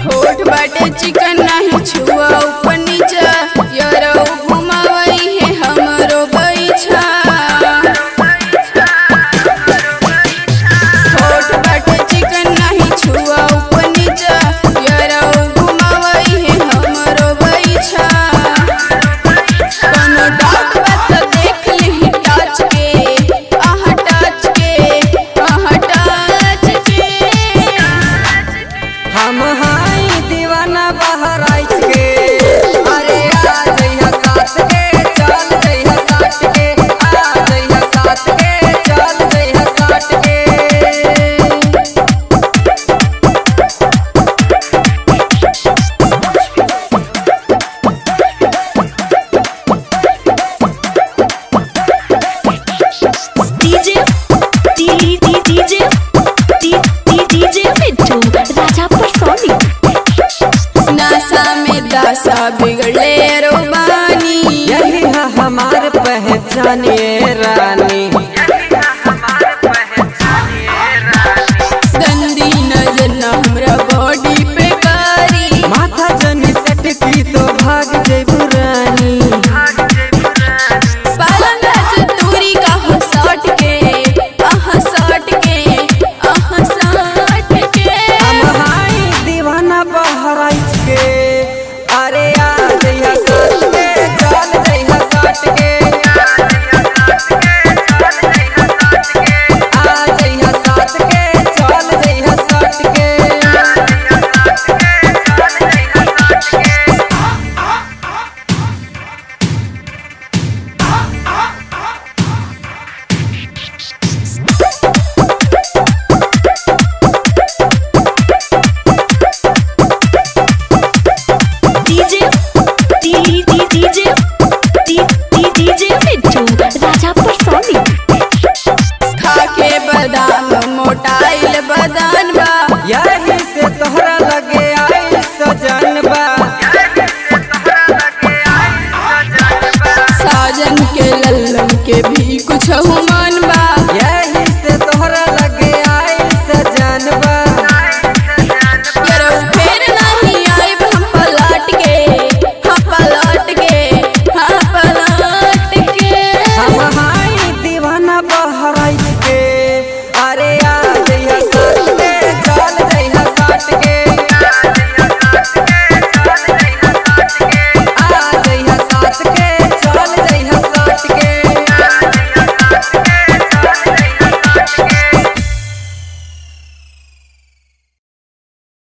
होठ बाटे चिकन नाही छुआ ऊपर नीचा यरौ घुमावई है हमरो बैछा होठ बाटे चिकन नाही छुआ ऊपर नीचा यरौ घुमावई है हमरो बैछा कोनो डाउट बा त देख लिही टच के आहा टच के आहा टच के हम हाई दीवाना बहराइच के अरे आ जइहा साथ के चल जइहा साथ के आ जइहा साथ के चल जइहा साथ के DJ D D DJ D D DJ मिट्टू राजा पर सोनी नशा में दशा बिगड़ले